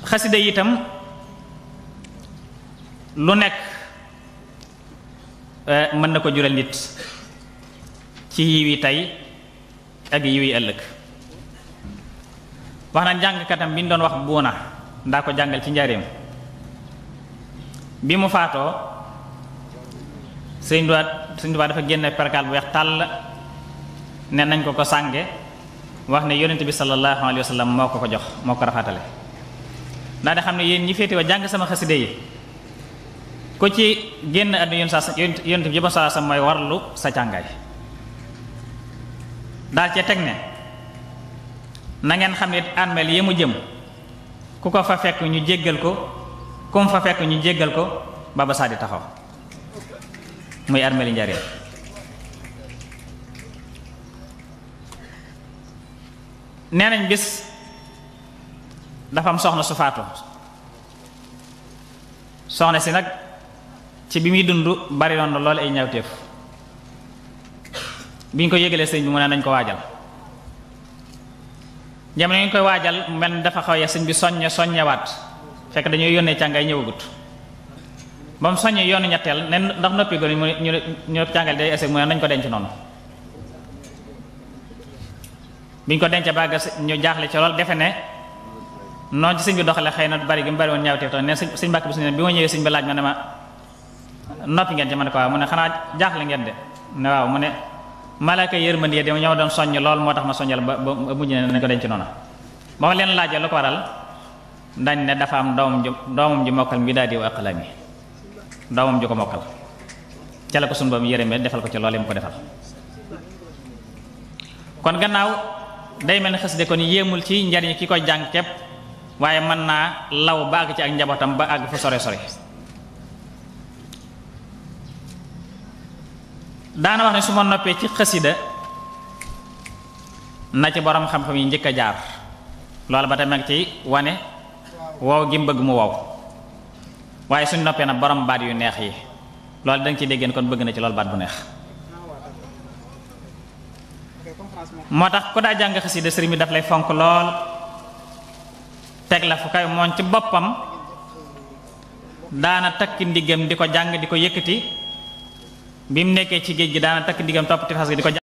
xasida itam lu nekk mën na ko jural nit ci yiwi tey ak yiwi ëllëg wax na jàngkatam bi ñu doon wax buuna ndaa ko jàngal ci njaareem bi mu faatoo sëñ Tuubaa sëñ Tuubaa dafa génne perkaal bu weex tàll ne nañ ko ko sànge wax ne yonent bi sallallahu alayhi wa sallam moo ko ko jox moo ko rafatale daa di xam ne yéen ñi féete wa jàng sama xaside yi ku ci génn àdduna yoon sa yonent bi yëpp sa sa mooy warlu sa càngaay daal cee teg ne na ngeen xam ne armeel yi mu jëm ku ko fa fekk ñu jéggal ko ku mu fa fekk ñu jéggal ko ba ba saa di taxaw muy armeel yi njariñ nee nañ bis dafa am soxna su faatu soxna si nag ci bi muy dund bari woon na loolu ay ñawteef bi ñu ko yëgalee sëñ bi mu ne nañ ko waajal jamono ñu koy waajal mel ni dafa xaw ya sëñ bi soññe soññewaat fekk dañuy yónnee càngaay ñëwagut ba mu soññee yoonu ñetteel ne ndax noppi gone mu ñu ñu càngal day ese mu ne nañ ko denc noonu biñ ko denc bàgg ñu jaaxle ci lool defe ne noonu ci sëñ bi doxale xëy na bari gi mu bari woon ñaawteef tax ne sëñ mbàkk bi suñu bi ma ñëwee sëñ bi laaj ma ne ma noppi ngeen ci ma ne ko waaw mu ne xanaa jaaxle ngeen de ne waaw mu ne malaaka yërmande yi ñoo doon soññ lool moo tax ma soññal ba ba mujj ne nañ ko denc noonu ba ma leen laajee lu ko waral dañ ne dafa am doomam ju doomam ju mokkal mi daal di aqlami doomam ju ko mokkal ca la ko sunu ba mu yërëmee defal ko ci loolu mu ko defal kon gannaaw day mel ni xasida kon yéemul ci njariñ ki koy jàng képp waaye mën naa law ba àgg ci ak njabootam ba àgg fa sore sore daana wax ne su ma noppee ci xasida na ci borom xam-xam yi njëkk a jaar loolu ba tamit ci wane wow gi mu bëgg mu wow waaye suñ noppee nag borom baat yu neex yi loolu da nga ciy déggeen kon bëgg na ci loolu baat bu neex moo tax ku daa jàng xasida sëriñ bi daf lay fonk lool teg la fu kay moom ci boppam daana takk ndiggam di ko jàng di ko yëkkati bi mu nekkee ci géej gi daana takk ndiggam topp ci fas gi di ko